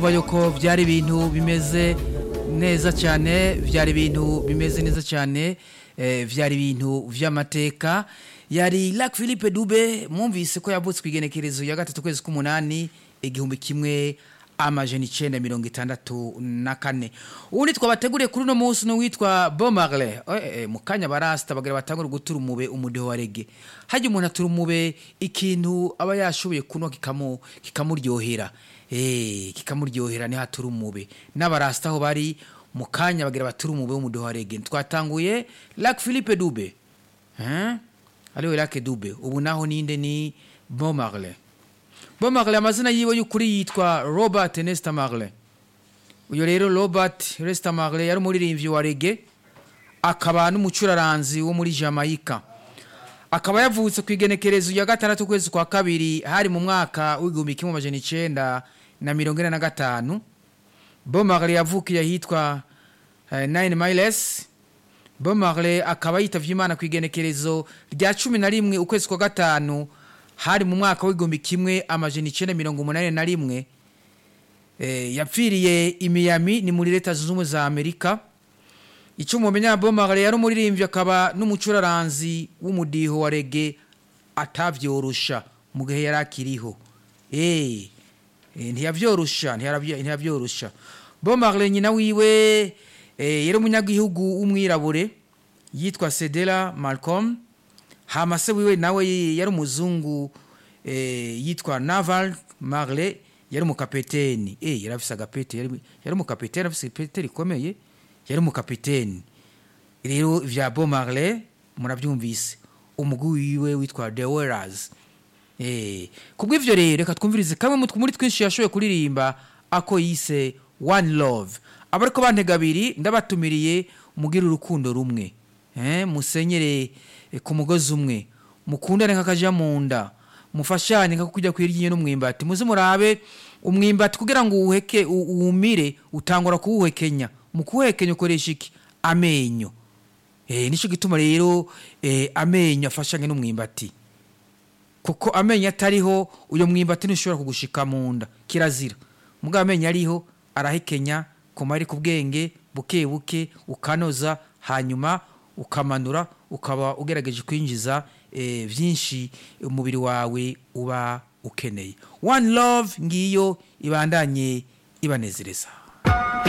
yuko byari ibintu bimeze neza cyane byari ibintu bimeze neza cyane eh, byari ibintu by'amateka yari Lac Philippe Dube mwumvise ko yavutse ku igenekerezo ya gatatu kwezi k'umunani igihumbi kimwe amajana icenda mirongo itandatu na kane ubundi twabateguriye kuri uno munsi n'uwitwa Bomarle eh, eh, mu kanya barasta bagira batangura gutura umube umudeho wa rege hajya umuntu atura umube ikintu aba yashoboye kunwa kikamu kikamuryohera eh kikamuryohera ni hatura umube n'abarasta aho bari mu kanya bagira batura umube w'umudeho wa rege twatanguye Lac Philippe Dube hein ariwe Lac Dube ubu naho ninde ni Bomarle Bomarle amazina yiwe y'ukuri yitwa Robert Nesta Marley uyo rero Robert Nesta Marley yari umuririmbyi wa reggae akaba n'umucuraranzi wo muri Jamaica akaba yavutse ku igenekerezo ya gatandatu kwezi kwa kabiri hari mu mwaka w'igihumbi kimwe amajana icenda na mirongo ine na gatanu Bomarle yavukiye ahitwa eh, Nine Miles Bomarle akaba yitavye Imana ku igenekerezo rya cumi na rimwe ukwezi kwa gatanu hari mu mwaka w'igihumbi kimwe amajana icenda mirongo umunani na rimwe eh, yapfiriye i Miami ni muri leta zunze ubumwe za Amerika icyo mumenya Bomarle yari umuririmbyi akaba n'umucuraranzi w'umudiho wa reggae atavyorosha mu gihe yari akiriho eh eh, ntiyavyorosha ntiyarabyo- ntiyavyorosha Bomarle nyina wiwe eh, yari umunyagihugu w'umwirabure yitwa Cedella Malcolm hama se wiwe nawe yari umuzungu eh, yitwa Naval Marley yari umukapiteni eh yari afise agapete yari yari umukapiteni afise ipete rikomeye yari umukapiteni rero vya Bob Marley muravyumvise umugwi wiwe witwa The Warriors eh kubw'ivyo rero reka twumvirize kamwe mu- muri twinshi yashoboye kuririmba ako yise One Love abariko bantega abiri ndabatumiriye mugira urukundo rumwe eh musenyere eh, ku mugozi umwe mukundane nk'akaja mu nda mufashanye nka kujya kwirya n'umwimbati muze murabe umwimbati kugira ngo uwuheke u- uwumire utangura kuwuhekenya mu kuwuhekenya ukoresha iki amenyo eh nico gituma rero eh, amenyo afashanye n'umwimbati kuko amenyo atariho uyo mwimbati ntushobora kugushika mu nda kirazira mugabo amenyo ariho arahekenya koma ari ku bwenge buke buke ukanoza hanyuma ukamanura ukaba ugerageje kwinjiza eh, byinshi umubiri wawe uba ukeneye one love ngiyo ibandanye ibanezereza